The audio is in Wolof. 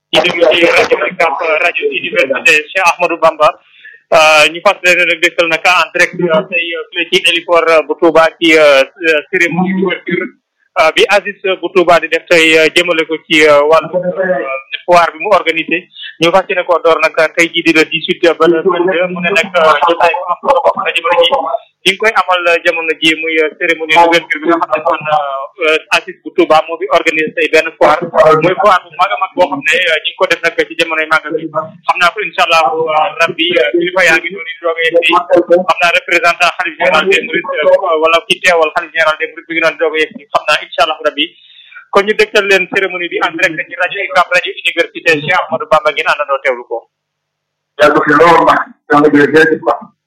di déglu ci rajo UCAB rajo université Cheikh Ahmadou Bamba ñu fas leen nag dëkkal nag en direct tey fii ci héliport bu Touba ci cérémonie d'ouverture bi Aziz bu Touba di def tey jëmale ko ci wàllu foire bi mu organisé ñu fas yéene koo door nag tey jii di le 18 ba le 22 mu ne nag jotaay bu am solo boo xam ne jamono ji di nga koy amal jamono ji muy cérémonie d'ouverture bi nga xam ne kon Aziz bu Touba moo fi organisé tey benn foire muy foire bu mag a mag boo xam ne ñu ngi ko def nag ci jamonoy màggal bi xam naa ko incha allah rabbi kilifa yaa ngi doon di doog a yegg si xam naa représentant xalif général des mourides wala ki teewal xalif général des mourides bi ngi doon doog a yegg si xam naa incha allah rabbi kon ñu dëgtal leen cérémonie bi en direct ci rajo UCAB rajo université Cheikh Ahmadou Bamba ngeen àndandoo teewlu ko. yàgg fi lool nag.